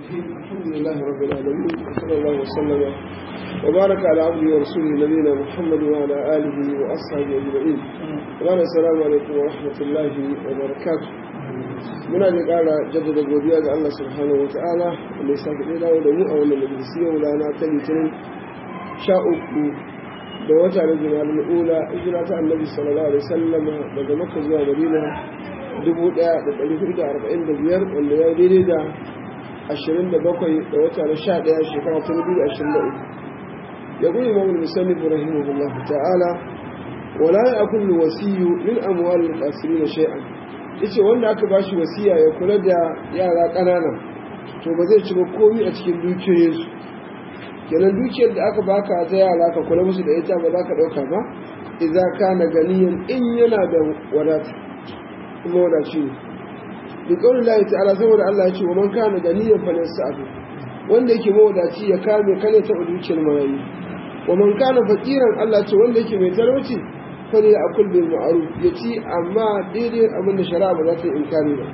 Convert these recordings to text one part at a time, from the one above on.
الحمد لله رب العالمين وصلى الله وسلم وبارك على عبده ورسوله نبينا محمد وعلى اله واصحابه اجمعين. وعلى السلام عليكم ورحمه الله وبركاته. muna da ƙara jaddada godiya ga Allah subhanahu wa ta'ala wanda ya sake ɗaya dawo da mu a wannan majalisi yau rana ta litinin sha uku da wata na jima'a ula hijira ta annabi sallallahu alaihi wasallama daga makka zuwa madina dubu ɗaya da ɗari hudu da arba'in da biyar wanda ya daidai da ashirin da bakwai da wata na sha ɗaya shekara ta dubu da ashirin da uku ya gudu imamu musannif rahimahullah ta'ala wala ya kullu wasiyu min amwalil qasirin shay'an yace wanda aka bashi wasiya ya kula da yara ƙanana to ba zai ci ba komai a cikin dukiyoyinsu kenan dukiyar da aka baka ta yara ka kula musu da ita ba za ka ɗauka ba idza kana ganiyan in yana da wadata kuma wadaci ne bi kawai Allah ta'ala saboda Allah ya ce wa man kana ganiyan fa abu wanda yake mawadaci ya kame kane ta dukiyar marayu wa man kana fakiran Allah ce wanda yake mai talauci fali a bil ma'ruf ya ci amma daidai abin da shari'a ba za ta inkari ba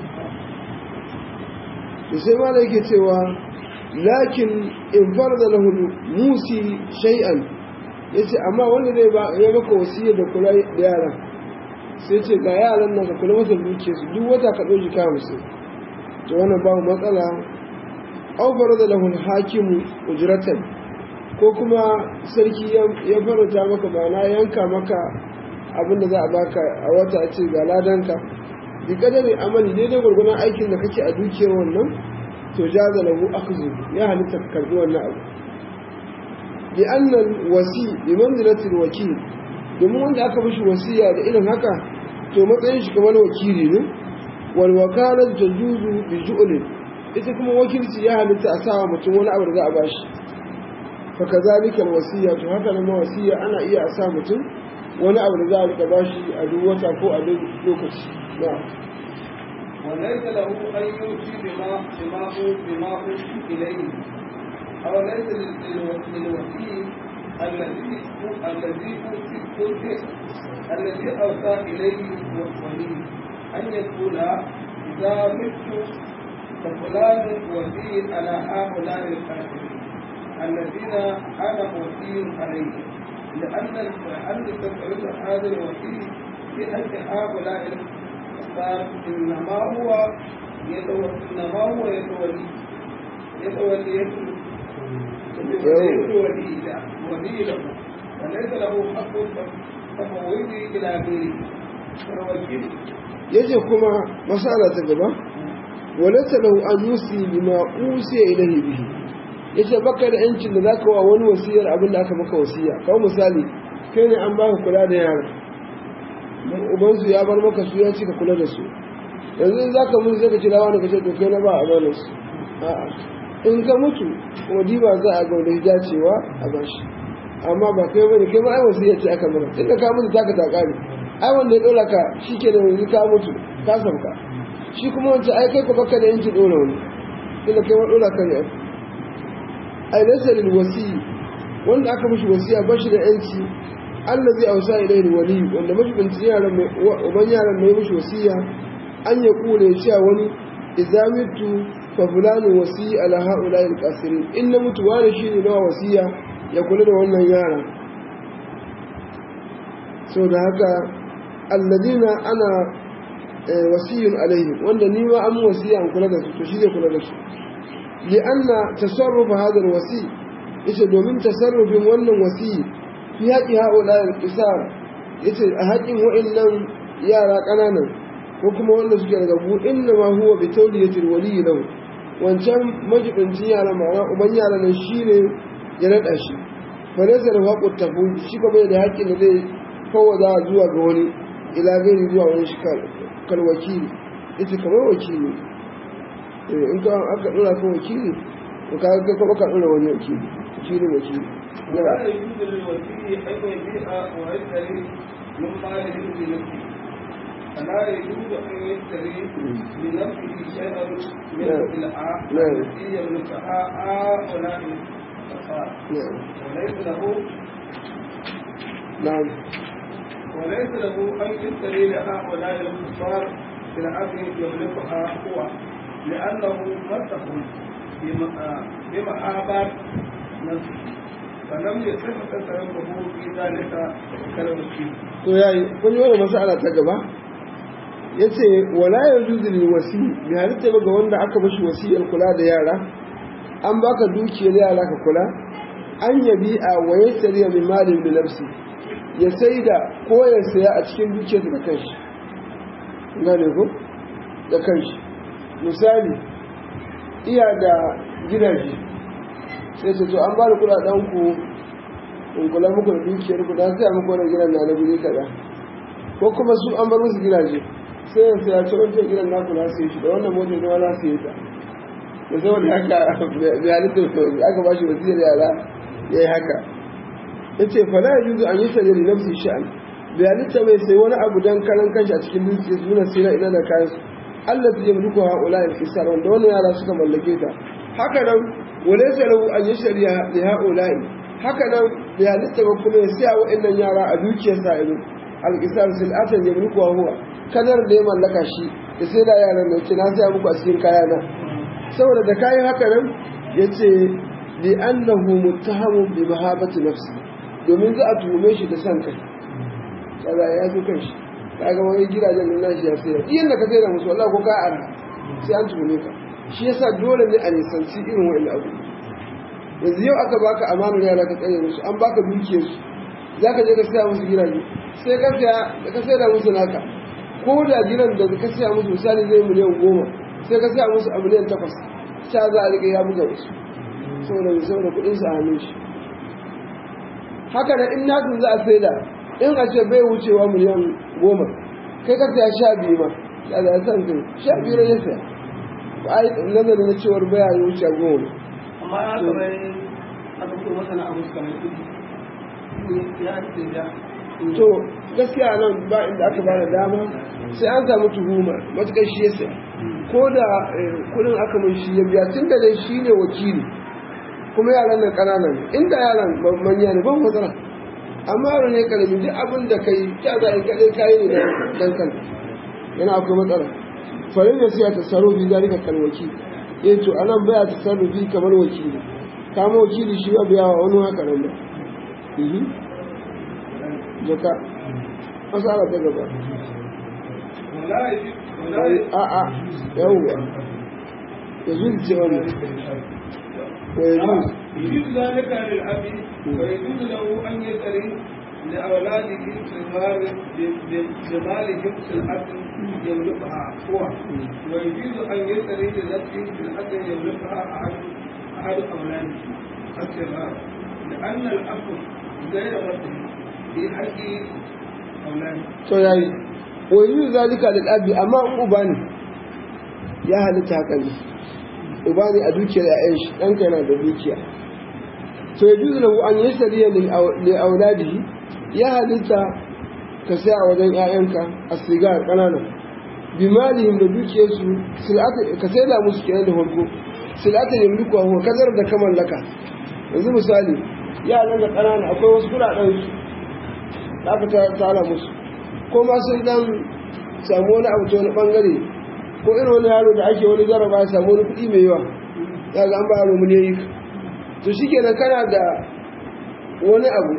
to sai ma yake cewa lakin in farda lahu musi shay'an yace amma wanda zai ba ya maka wasiyya da kula da yara sai ce ga yaran nan ka kula masa duke su duk wata ka dauki ka musu to wannan babu matsala aw farda lahu hakimu ujratan ko kuma sarki ya faranta maka ba na yanka maka abin da za a baka a wata a ce ga ladanka bi kadari amali daidai gwargwadon aikin da kake a dukiyar wannan to jaza lahu akhdhu ya halitta ka karbi wannan abu bi anna wasi bi manzilati wakil domin wanda aka mishi wasiya da irin haka to matsayin shi kamar wakili ne wal wakalat tajuzu bi ju'lin ita kuma wakilci ya halitta a sawa mutum wani abu da za a bashi fa kazalika wasiya to haka nan wasiya ana iya a sa mutum wani abu da za a rika bashi a duk wata ko a duk lokaci na'am وليس له أن يوصي بما بما بما أوصي إليه أو ليس للوكيل الذي الذي أوصي الذي أوصى إليه ولي أن يقول إذا مت ففلان وكيل على هؤلاء الكافرين الذين أنا وكيل عليهم لأن لأن تفعيل هذا الوكيل في حق هؤلاء إنما هو يتولى إنما هو يتولي يتولي يتولي ولي له وليس له حق تفويضه إلى غيره كالوكيل yace kuma masala ta gaba walata lahu an yusi bima usiya ilayhi bihi yace baka da yancin da zaka wa wani wasiyar abin da aka maka wasiya kawo misali kai ne an baka kula da yara ubansu ya bar maka su ya ci ka kula da su yanzu in za ka mutu sai ka kira wani ka ce to kai na ba a bane su a'a in ka mutu kuma diba za a ga wani dacewa a bashi amma ba kai bane kai ma ai wasu ya ce aka mana tunda ka mutu taka ta kare ai wanda ya dora ka shi ke da yanzu ka mutu ka sauka shi kuma wancan ai kai ku baka da yanki dora wani tunda kai ma dora ka ne ai laysa lil wasi wanda aka mishi wasiya bashi da yanci allazi ausa ilayhi wali wanda majibinci yaran mai uban yaran mai mishi wasiya an ya kula ya cewa wani idza mitu fa fulani wasi ala haula alqasirin in na mutu wani shine na wasiya ya kula da wannan yara so da haka alladina ana wasiyun alaihim wanda ni ma an wasiya an kula da su to shi zai kula da su li anna tasarruf hadha alwasi ita domin tasarrufin wannan wasiyi fi haƙi haɗula da ƙisar ya ce a haƙin wa'innan yara ƙananan ko kuma wanda suke daga buɗin da ma huwa bi tauli ya tirwali lau wancan majibincin yara ma'ana uban yara nan shi ne ya naɗa shi falaisa da haƙo tafi shi ka bai da haƙin da zai fawada zuwa ga wani ila gani zuwa wani shi kal wakili ita kamar wakili in ka aka ɗora ka wakili to ka ga kuma ka ɗora wani wakili shi ne wakili ولا يجوز للوكيل أن يبيع ويشتري من ماله بنفسه فلا يجوز أن يشتري لنفسه شيئا من السلعة التي يملكها هؤلاء الكفار وليس له نعم وليس له أن يشتري لهؤلاء الكفار سلعة يملكها هو لأنه مسخ بمحابات نفسه فلم يصح تصرفه في ذلك كالوكيل to yayi kun yi wani masala ta gaba yace wala yajuzu lil wasi bi halitta ba ga wanda aka bashi wasiyar kula da yara an baka dukiyar yara ka kula an yabi a waye sariya min malin bi nafsi ya saida ko ya saya a cikin dukiyar da kanshi gane ko da kanshi misali iya da gidaje sai su to an ba da kudaden ku in kula muku da dukiyar ku dan sai muku wannan gidan na na guri kaza ko kuma su an bar musu gidaje sai ya saya ce wancan gidan na kula sai shi da wannan motar ne wala sai ta da saboda haka bai halitta aka ba shi wasiyar yara ya yi haka ya ce fala ya juzu an yi sanye da nafsi sha'an bai halitta mai sai wani abu don karan kanshi a cikin dukiyar su nuna sina ina da kayan su Allah ta yi mulku ha ula il kisar wanda wani yara suka mallake ta haka nan wale salahu an yi shari'a da ha ula'i haka nan bai halitta ba kuma ya siya wa'annan yara a dukiyar sa ido al-kisar sil'atan ya mulku ha huwa kadar da ya mallaka shi da sai da yaran da ce na siya muku a cikin kayana saboda da kayan haka nan ya ce li annahu muttahamun bi mahabati nafsi domin za a tuhume shi da san kai kaza ya zo kan shi kaga wani gidajen nan nashi ya sayar iyan da ka sayar musu wallahi ko ka ara sai an tuhume ka shi yasa dole ne a nisanci irin wa'in abu yanzu yau aka baka amanar yara ka tsare musu an baka dukiyar su zaka je ka saya musu gidaje sai ka saya da ka sayar musu naka ko da gidan da ka saya musu misali zai miliyan goma sai ka saya musu a miliyan takwas sha za a riƙe ya buga wasu saboda mai saboda kuɗin su a hannun shi haka da in nasu za a sai da in a ce bai wucewa miliyan goma kai ka saya sha biyu ma ya da san kai sha biyu ne ya saya ba a yi nazarin na cewar baya yi wuce goma amma ya kamar aka fito masana abu su kamar kudi ya ce ya to gaskiya nan ba inda aka bada dama sai an samu tuhuma matukar shi ya saya ko da kudin aka mun shi ya biya tun da dai shi ne wakili kuma yaran nan ƙananan inda yaran manya ne ban matsala amma yaro ne karami duk abin da kai kya za a yi kaɗai kayi ne dan kan yana akwai matsala farin da siya ta saro bi zalika kan wakili eh to anan baya ta saro bi kamar wakili kama wakili shi ba biya wa wani haka nan ba jaka masala ta gaba a'a yawwa ya zuci ce wani wa ya zuci يجوز ذلك للأب ويجوز له أن يشتري لأولاده صغار بمالهم سلعة يملكها هو ويجوز أن يشتري لنفسه سلعة يملكها أحد أحد أولاده الصغار لأن الأب غير مرتب في حق أولاده. to yayi wa yi zalika lil abi amma in uba ne ya halitta haka ne uba ne a dukiyar ya'yan shi ɗanka yana da dukiya to ya juzu lahu an yasariya li auladihi ya halitta ka sai a wajen ƴaƴanka a sigar ƙanana bi malihim da dukiyarsu ka sai da musu kenan da farko silata ne mulku huwa kazar da ka mallaka yanzu misali yaran da ƙanana akwai wasu kuɗaɗen su da aka tara musu ko ma sun dan samu wani abu ta wani bangare ko irin wani yaro da ake wani jaraba ya samu wani kuɗi mai yawa ya ga an ba yaro miliyoyi to shi kenan kana da wani abu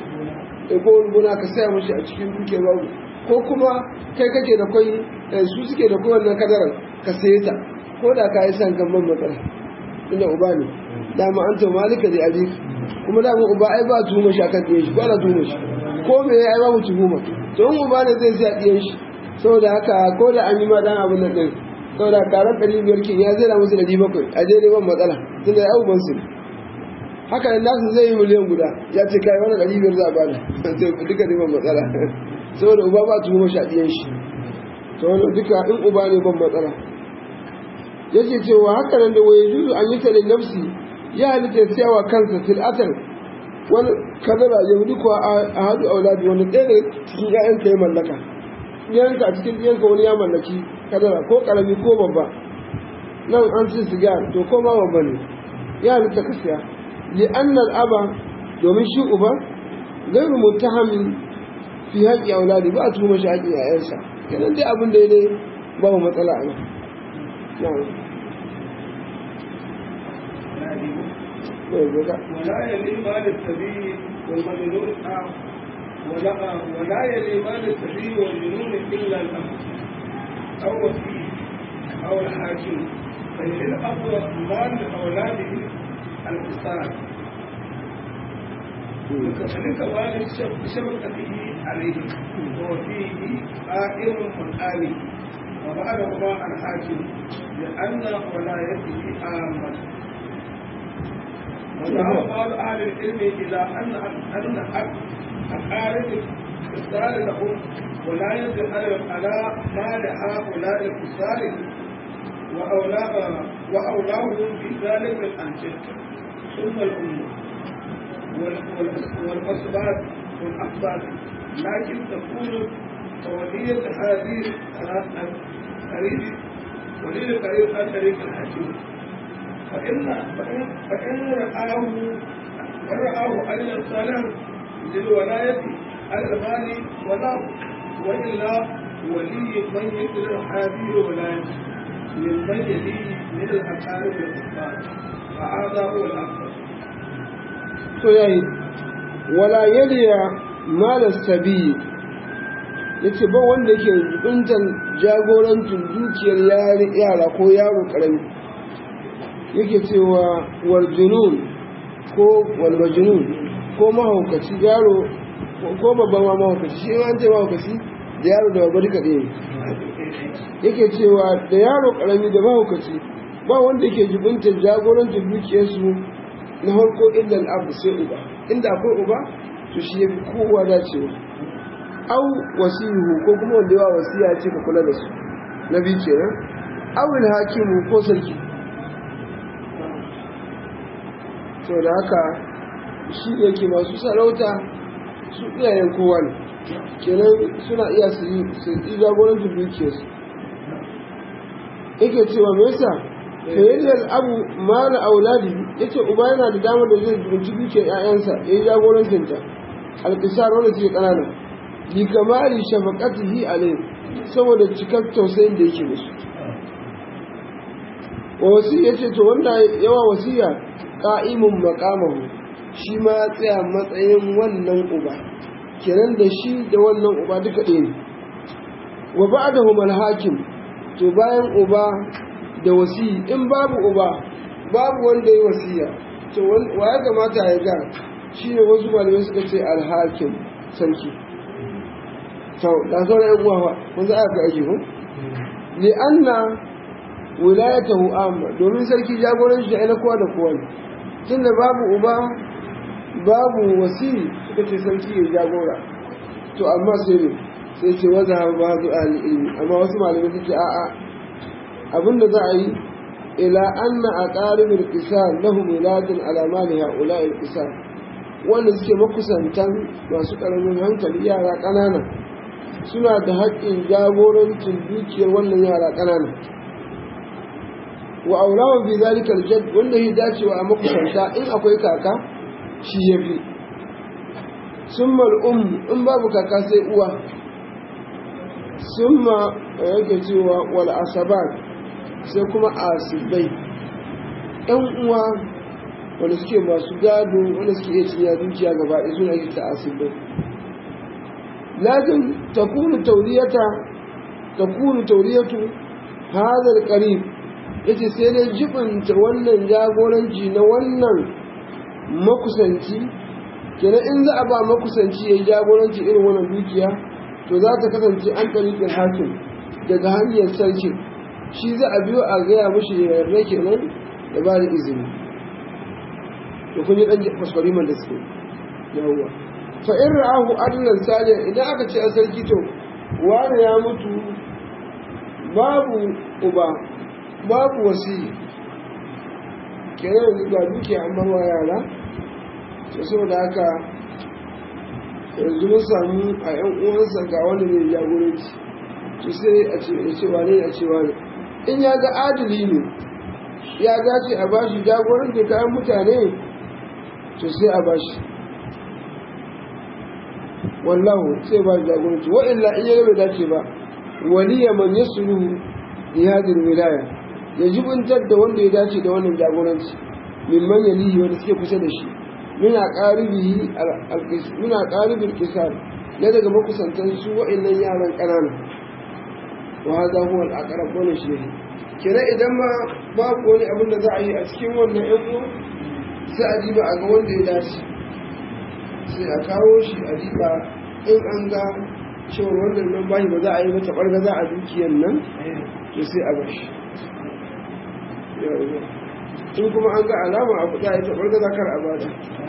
da ko wani gona ka saya mashi a cikin duke babu ko kuma kai kake da kwai su suke da kowane wannan kadarar ka saye ta ko da ka yi san gamban matsala inda uba ne dama an to malika da abi kuma dama uba ai ba tuhuma shi akan ɗiyan shi ba na tuhuma shi ko me ya yi babu tuhuma to in uba ne zai siya ɗiyan shi saboda haka ko da an yi ma dan abin nan ɗin saboda karan ɗari biyar kin ya zai na musu ɗari bakwai a daidai ban matsala tun da ya abubuwan su haka nan nasu zai yi miliyan guda ya ce kai wani ɗari biyar za a bada sai duka ne ban matsala saboda uba ba tuhuma shi a ɗiyan shi to wani duka in uba ne ban matsala yake cewa haka nan da waye juzu an yi ta da nafsi ya halitta siyawa kansa fil'atar wani kadara ya wuce kuwa a hadu auladi wani ɗaya da cikin ƴaƴanka ya mallaka ɗiyanka a cikin ɗiyanka wani ya mallaki kadara ko ƙarami ko babba nan an ci sigar to ko ma babba ne ya halitta ka siya li annal aba domin shi uba gairu muttahamin fi haƙƙi auladi ba a tuhuma shi haƙƙin ƴaƴansa kenan dai abin da ya dai babu matsala a nan na'am ولا يلي مال السبيل والمجنون ولا ولا يلي مال السبيل والجنون الا الامر او وكيل او الحاكم فيلي الاب مال لاولاده القصار وكذلك والد شبكته عليه وفيه قائم مقامي وبعدهما الحاكم لأن ولايته عامة وذهب بعض أهل العلم إلى أن أن أقارب الكفار لهم ولاية على مال هؤلاء الكفار وأولاهم في ذلك الأنجل ثم الأمة والأسباب والأحباب لكن تكون تولية هذه القريب ولي القريب عن طريق الحكيم فإن فإن فإن رآه من رآه أن صالح للولاية على المال ولا وإلا ولي من يدل هذه الولاية ممن يليه من الأقارب الكفار فهذا هو الأفضل. yayi wala yaliya malar sabi ya ce ba wanda ke jibintan jagorancin dukiyar yara ko yaro karami yake cewa warjunun ko walmajunun ko mahaukaci yaro ko babban ma mahaukaci shi ma ce mahaukaci da yaro da babbar duka ɗaya yake cewa da yaro karami da mahaukaci ba wanda ke jibintan jagorancin dukiyarsu na harko illal abu sai uba inda akwai uba to shi ya fi kowa dacewa au wasihu ko kuma wanda yawa wasiya ce ka kula da su na biyu kenan awil hakimu ko sarki to da haka shi da yake masu sarauta su iyayen kowa ne kenan suna iya su yi jagorancin dukiyarsu yake cewa me yasa fayayyar abu mara auladi ya ce uba yana da damar da zai zurci dukiyar 'ya'yansa ya yi jagorancinta alƙisar wanda suke ƙanana li kamari shafaqatihi alayhi saboda cikar tausayin da yake musu wa wasiya ce to wanda yawa wasiya qa'imun maqamahu shi ma ya tsaya matsayin wannan uba kenan da shi da wannan uba duka ɗaya ne wa ba'dahu al-hakim to bayan uba da wasi in babu uba babu wanda ya wasiya to wa ya kamata ya ga shine wasu malamai suka ce al-hakim sarki to da sauran yan uwa kun za a ga aiki ko li anna wilayatahu amma domin sarki jagoran shi na kowa da kowa ne tunda babu uba babu wasi suka ce sarki ya jagora to amma sai ne sai ce waza ba zu ahli ilmi amma wasu malamai suke a'a abinda za a yi ila anna aqaribul qisar lahum wiladun ala mali haula'i qisar wanda suke makusantan masu karamin hankali yara ƙanana suna da haƙƙin jagorancin dukiyar wannan yara ƙanana wa aulawa bi zalika aljad wanda ya dacewa a makusanta in akwai kaka shi yafi summa um in babu kaka sai uwa summa yake cewa wal asabat sai kuma asibai ɗan uwa wanda suke masu gado wanda suke iya cinya dukiya gaba ɗaya suna ake ta asibai lakin takunu tauriyata takunu tauriyatu hadal qarib yace sai dai jibinta wannan jagoranci na wannan makusanci kenan in za a ba makusanci ya yi jagoranci irin wannan dukiya to za ta kasance an tarikin hakim daga hanyar sarki shi za a biyo a gaya mashi ya yarda kenan da ba da izini to kun yi dan kwaskwariman da suke yawwa fa in ra'ahu adlan salihan idan aka ce a sarki to wani ya mutu babu uba babu wasi kenan yanzu ga duke an barwa yara to saboda haka yanzu mun samu a yan uwansa ga wanda ne jagoranci to sai a ce a ce wane a ce wane in ya ga adali ne ya dace a bashi jagoranci kayan mutane to sai a bashi wallahu sai ba jagoranci wa illa in ya bai dace ba waliya man yasluhu li hadhihi wilaya ya jibuntar da wanda ya dace da wannan jagoranci mimman yalihi wanda suke kusa da shi muna qaribihi muna qaribul qisar ne daga makusantan su wa'annan yaran ƙanana wa hada huwa al-aqrab wannan shi ne kenan idan ma babu wani abin da za a yi a cikin wannan yan uwa sai a diba a ga wanda ya dace sai a kawo shi a diba in an ga cewar wannan nan bashi ba za a yi mata ɓarga za a dukiyan nan to sai a bashi in kuma an ga alama abu za a yi ta ɓarga za kar a bada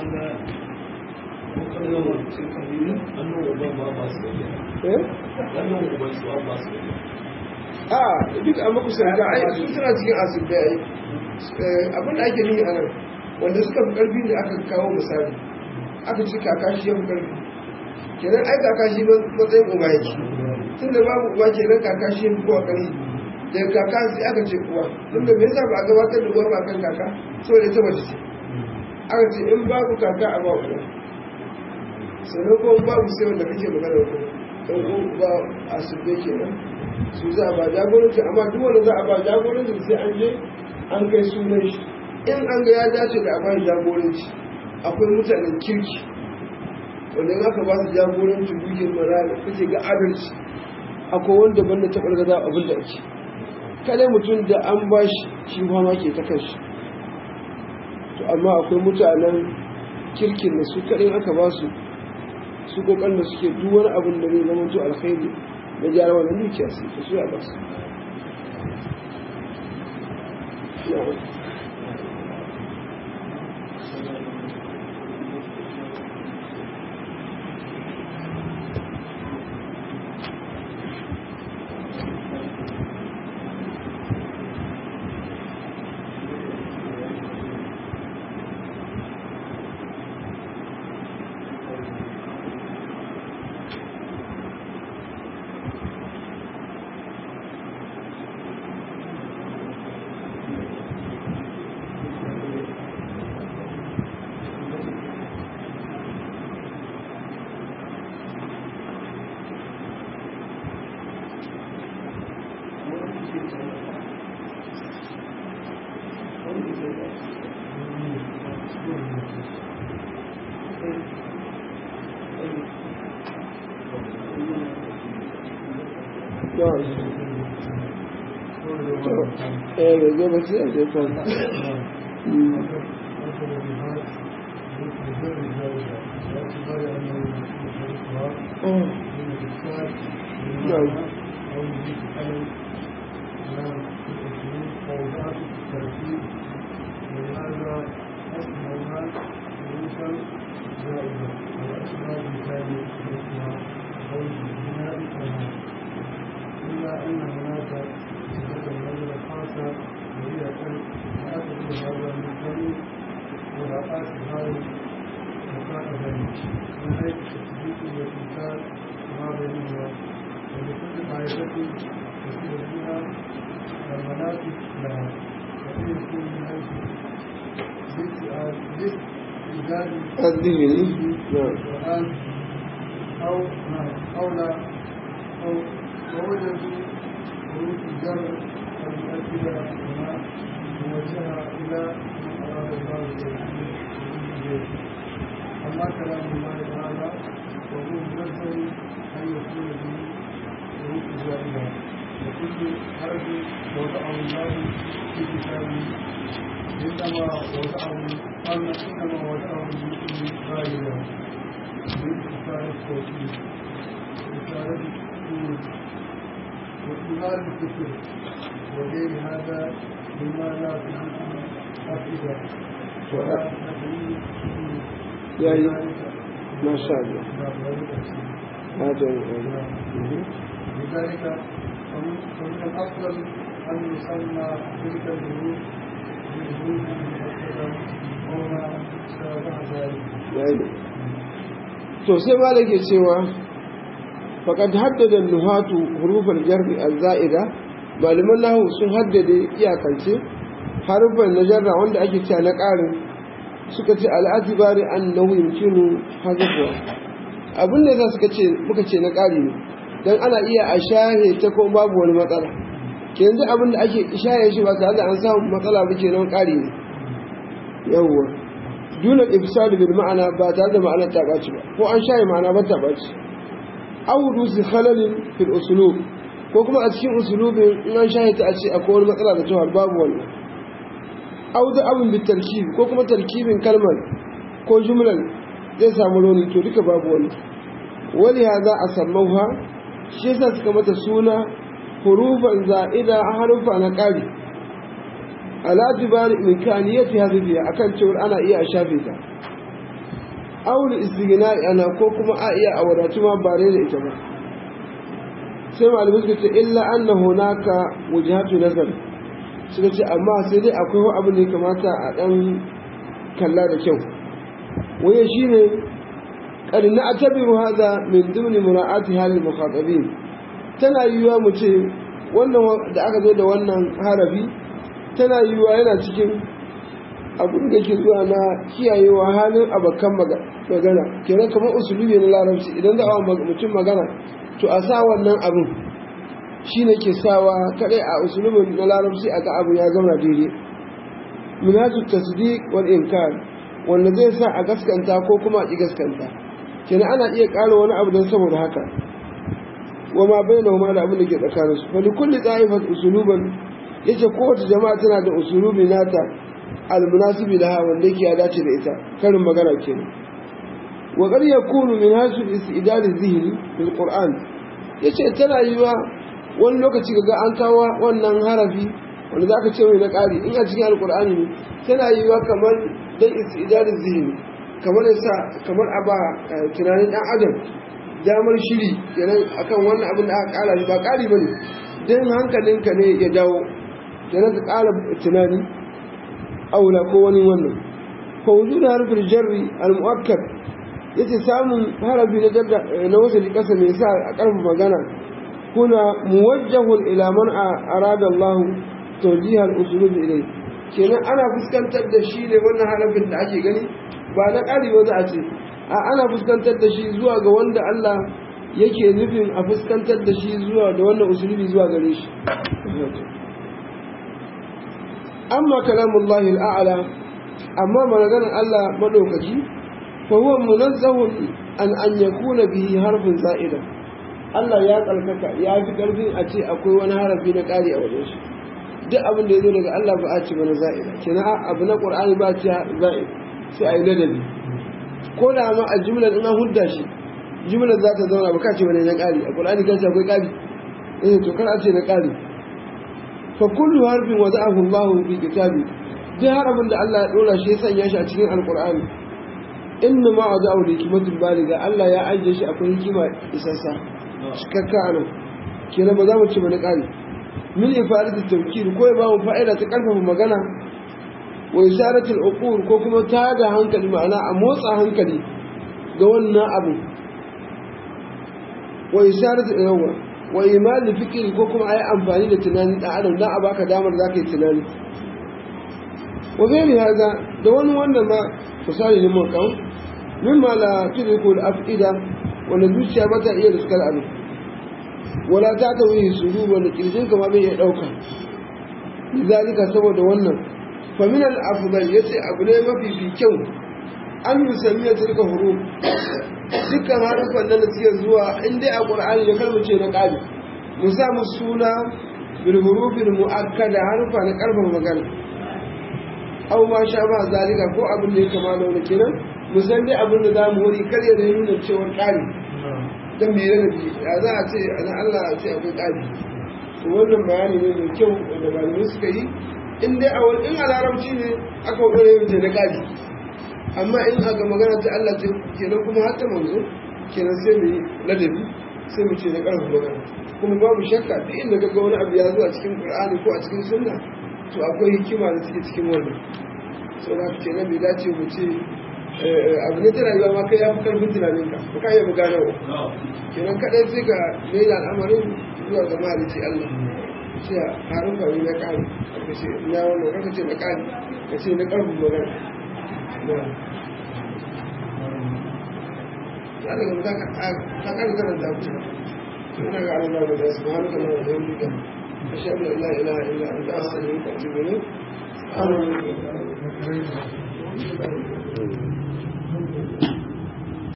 a duk a makusanta ai su suna cikin asibiti ai abin da ake nuni a nan wanda suka fi ƙarfi da aka kawo misali aka ci kakashi ya fi ƙarfi kenan ai kakashi matsayin uba yake tun da babu uba kenan kakashi ya fi kowa ƙarfi daga kaka sai aka ce uwa tun da me yasa ba a gabatar da uwa ba kan kaka saboda ita mace ce aka ce in babu kaka a ba uwa sannan kuma babu sai wanda kake magana ko dan ko ba a subbe kenan su za a ba jagoranci amma duk wanda za a ba jagoranci sai an je an kai sunan shi in an ga ya dace da a ba jagoranci akwai mutanen kirki wanda in aka ba su jagoranci dukiyar marana kake ga adalci akwai wanda banda taɓar gaza abin da ake kadai mutum da an ba shi shi ma ke ta kanshi to amma akwai mutanen kirkin da su kadai aka ba su su kokarin da suke duk wani abin da zai zama to alkhairi na gyara wannan dukiya su ta su ya ba su eh da zai bace a zai kan إلا أن هناك صفة النظرة خاصة وهي أن تأخذ هذا من قبل مراعاة هذه المكافأة من حيث التصديق والإنكار ما بينهما ولكل طائفة تصير فيها المنافذ لها وإن يكون من حيث الاستئذان الذهني نعم القرآن أو أو لا أو ووجدوا حروف الجر المؤكدة هنا موجهة إلى ما أراد الله به أما كلام الله تعالى وهو منزل أن يكون به حروف زائدة وكل حرف وضعه الله في كتابه إنما وضعه أن إنما وضعه باسم غاية بإشارة التوحيد إشارة السور وإظهار الكفر وغير هذا مما لا تجد أفئدة ولا تدري يعني ما شاء الله هذا هو لذلك فمن فمن الأفضل أن يسمى تلك الظروف بالظروف المؤكدة أو ما شابه ذلك يعني to sai ma da ke cewa faƙad haddada nuhatu hurufar jarri al-za'ida malaman nahu sun haddade iyakance harufan na jarra wanda ake cewa na ƙarin suka ce al'atibari an nahu yumkinu hazafuwa abin da za suka ce muka ce na ƙari ne don ana iya a shahe ta ko babu wani matsala ke yanzu abin da ake shahe shi ba tare da an samu matsala ba ke nan ƙari ne yawwa dunan ifsadu bil ma'ana ba tare da ma'anar ta ɓaci ba ko an shaye ma'ana ba ta ɓaci audu su halalin fil usulub ko kuma a cikin usulubin in an shaye ta a ce akwai wani matsala da tawar babu wannan audu abin bi tarkib ko kuma tarkibin kalmar ko jumlar zai samu rauni to duka babu wani wani ya za a sammauha shi yasa suka mata suna hurufan za'ida a harufa na ƙari ala tibari imkaniyati hadhihi akan cewa ana iya a shafe ta aul istighna ana ko kuma a iya a wadatu ma bare da ita ba sai malamai suka ce illa anna hunaka wujhatu nazar suka ce amma sai dai akwai wani abu ne kamata a dan kalla da kyau waye shine qad na'tabiru hadha min dumni mura'ati hal mukhatabin tana yiwuwa mu ce wannan da aka zo da wannan harafi tana yiwuwa yana cikin abin da ke zuwa na kiyayewa halin abokan magana kenan kamar usulubi na larabci idan za a mutum magana to a sa wannan abin shi ne ke sawa kadai a usulubin na larabci a ga abin ya zama daidai minhaju tasdiq wal inkar wanda zai sa a gaskanta ko kuma a ki gaskanta kenan ana iya ƙara wani abu don saboda haka wa ma bainahuma da abin da ke tsakaninsu fa likulli da'ifat usuluban yace kowace jama'a tana da usulubi nata almunasibi laha wanda yake ya dace da ita karin magana kenan wa qad yakunu min hasul istidad az-zihni bil qur'an yace tana yiwa wani lokaci ga an kawo wannan harafi wanda zaka ce mai na ƙari in a cikin alqur'ani ne tana yiwa kamar dan istidad az-zihni kamar yasa kamar aba tunanin dan adam damar shiri kenan akan wannan abin da aka kara shi ba ƙari bane dan hankalinka ne ya dawo kenan ka ƙara tunani aula ko wani wannan fa wujudu harfin jarri al-mu'akkad yace samun harafi na jarda na wasali kasa mai sa a karfa magana kuna muwajjahun ila man arada Allah tawjih al-usulub ilay kenan ana fuskantar da shi ne wannan harafin da ake gani ba na ƙari ba za a ce a ana fuskantar da shi zuwa ga wanda Allah yake nufin a fuskantar da shi zuwa da wannan usulubi zuwa gare shi amma kalamullahi al'ala amma maganar Allah madaukaki fa huwa munazzahun an an yakuna bihi harfin za'ida Allah ya kalkaka ya fi karfin a ce akwai wani harafi na ƙari a wajen shi duk abin da ya zo daga Allah ba a ce mana za'ida kenan abu na Qur'ani ba ce za'id sai a yi ladabi ko da ma a jumlar ina hudda shi jumlar za ta zauna ba ka ce wani na ƙari a Qur'ani kan ce akwai ƙari eh to kar a ce na ƙari fa kullu harfin wada'ahu Allah fi kitabi duk harafin da Allah ya dora shi ya sanya shi a cikin alqur'ani inna ma wada'ahu li hikmatul baliga Allah ya ajiye shi akwai hikima isassa cikakka anan kenan ba za mu ci bane ƙari min ifadatu tawkir ko ya ba mu fa'ida ta karfafa magana wa isaratul uqur ko kuma ta da hankali ma'ana a motsa hankali ga wannan abu wa isaratul yawa wa imal fikri ko kuma ayi amfani da tunani da adam dan a baka damar zaka yi tunani wa gairi haza da wani wanda ma misali ne mun kawo mimma la tudriku al-afida wanda zuciya ba ta iya riskar abin wala ta ta wuyi suru wanda kirjin kama bai iya ɗauka zalika saboda wannan famin al-afdal yace abu ne mafi fi kyau an yi ya tilka huruf dukkan harufan nan da suke zuwa in dai a qur'ani da kalmar ce na ƙari mu sa mu suna bil hurufin mu'akkada harufa na karfin magana aw ma sha ba zalika ko abin da ya kama da wani kenan mu san dai abin da za mu wuri kar ya nuna cewa ƙari dan me yana bi ya za a ce ana Allah a ce akwai ƙari to wannan bayani ne mai kyau wanda malamai suka yi in dai a wani in a larabci ne aka wadda yin na ƙari amma in aka magana ta Allah ce kenan kuma har ta manzo kenan sai mu yi ladabi sai mu ce na ƙarfi magana kuma babu shakka duk inda ga wani abu ya zo a cikin Qur'ani ko a cikin Sunna to akwai hikima da take cikin wannan sau da kenan bai dace mu ce abu ne ta rayuwa ma kai ya fi karfin tunaninka ba ka iya bugana wa kenan kaɗai sai ka mai da al'amarin zuwa ga mahalici Allah ce a harin kawai na ƙari ka ce na wannan kaka ce na ƙari ka ce na ƙarfin magana ya daga mutu ka ƙari kanan da abu ina ga Allah da su ba hannun da ya yi kan أشهد أن لا إله إلا أنت أستغفرك وأتوب إليك الله